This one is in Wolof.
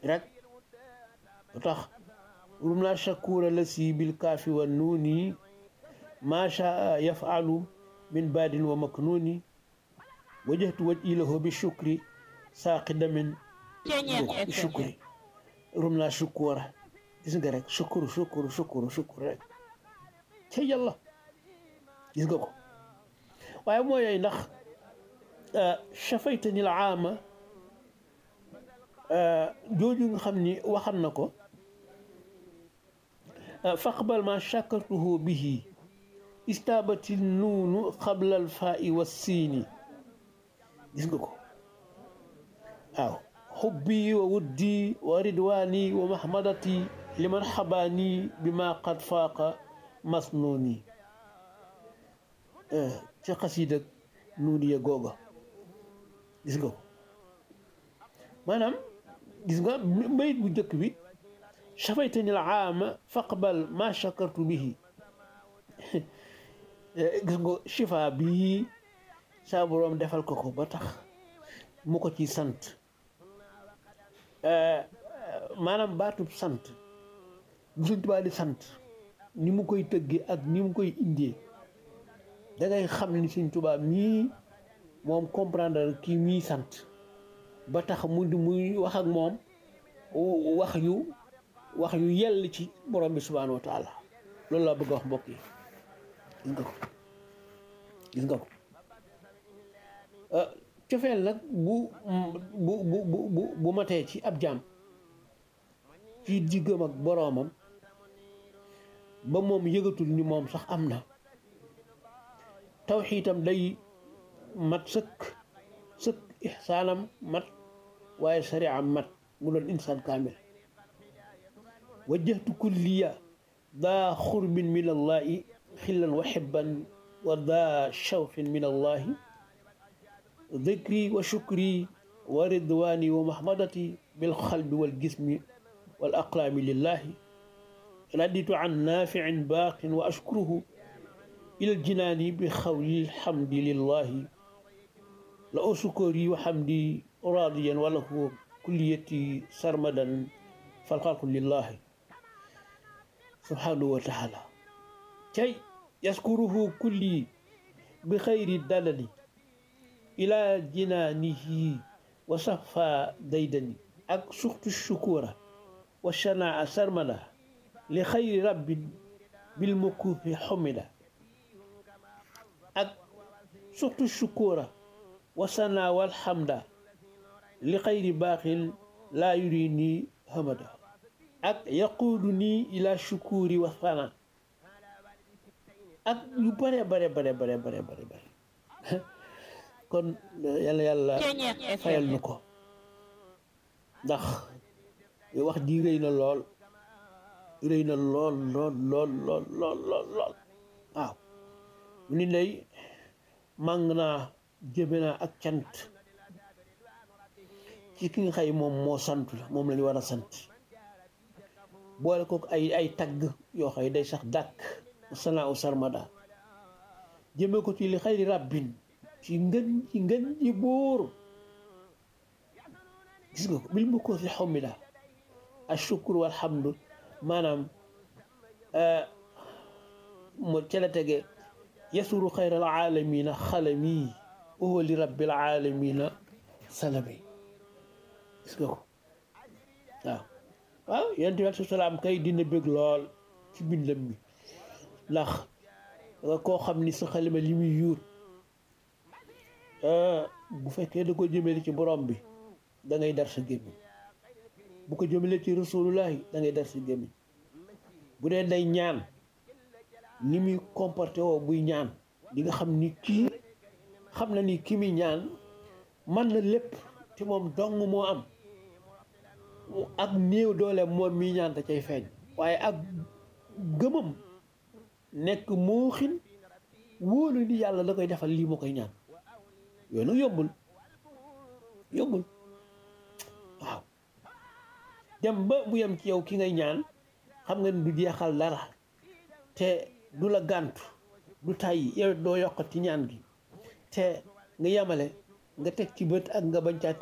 rek lu tax rum la shakura la si bil kaafi wa nuuni ma shaa yafalu min baadin wa maknuni wajjahtu waj ilahu bi shukri saaqida min bi shukri rum la shukura gis nga rek shukuru shukuru shukuru shukuru rek ca yàlla gis nga ko waaye mooy yooyu ndax chafaytani l aama jooju nga xam ni waxan na ko faqbal ma chakartuhu bihi istaabati nuunu qabla al faai wa siini gis nga ko waaw xubbi wa wuddi wa ridwaani wa mahmadati liman xabaani bi ma qad faaqa masnuuni ci xasiida nuuni ya googa gis nga ko maanaam gis nga bayit bu njëkk bi chafaytani l aama faqbal ma chakartu bihi gis nga chifa bii saa boroom defal ko ko ba tax mu ko ci sant maanaam baatub sant bu Sëñ Tuubaa di sant ni mu koy tëggee ak ni mu koy indee da ngay xam ni Sëñ Tuubaa mii moom comprendre kii mii sant ba tax mu di muy wax ak moom wax yu wax yu yell ci borom bi subhaanahu wa taala loolu laa bëgg a wax mbokk yi gis nga ko gis nga ko cofeel nag bu bu bu bu bu matee ci ab jaam ci diggam ak boroomam ba moom yëgatul ni moom sax am na tawxiitam day mat sëkk sëkk ixsaanam mat waaye sariam mat mu doon insaan kaamil wajjahtu kulliya daa xurbin min allahi xillan wa xibban wa daa shawqin min allahi dikri wa shukri wa ridwani wa mahmadati bilxalbi walgismi wal aqlaami lillahi raditu an naaficin baaqin wa ashkuruhu ila ljinaani bi xawli lhamdi lillahi la o sukori wa hamdi radiyan wala hu kulliyati sarmadan falxalqu lillahi subhanahu wa taala cay yaskuruhu kulli bi xayri dalali ila jinaanihi wa safa daydani ak suxtu shukura wa shanaa sarmada li xayri rabbin bil mukufi xumida ak suxtu shukura wa sanaa wal xamda li xayri baaxin laa yuri nii hamada ak yaquudu nii ila shukuri wa sana ak yu bare bare bare bare bare bare bare kon yàlla yàlla fayal nu ko ndax wax ji rëy na lool rëy na lool lool lool lool lool lool lool waaw mu ni lay màng naa jëme naa ak cant ci ki nga xay moom moo sant la moom la ñu war a sant boole ko ay ay tagg yoo xay day sax dàkk sanaa u sarmada jëme ko ci li xayri rabbin ci ngën ci ngën ji bóor gis nga ko bil mu ko fi xomida ashukru walhamdu maanaam mo ca la tege yasuru xayral aalamina xalami wa huwa li rabbil aalamina salami gis nga ko waaw waaw yonent bi aleyhi salaam kay dina bëgg lool ci bindam mi ndax koo xam ni sa xalima li muy yuur bu fekkee da ko jëmale ci borom bi da ngay dar sa gémmiñ bu ko jëmale ci rasulullahi da ngay dar sa gémmiñ bu dee day ñaan ni muy comporté woo buy ñaan di nga xam ni kii xam na ni ki muy ñaan man na lépp te moom dong moo am ak néew doole moom mi ñaan da cay feeñ waaye ak gëmam nekk moo xin wóolu ni yàlla da koy defal lii moo koy ñaan yooyu nag yombul yombul waaw dem ba bu yem ci yow ki ngay ñaan xam nga ni du jeexal dara te du la gàntu du tàyyi yow doo yokkati ñaan gi te nga yemale nga teg ci bët ak nga bañ caa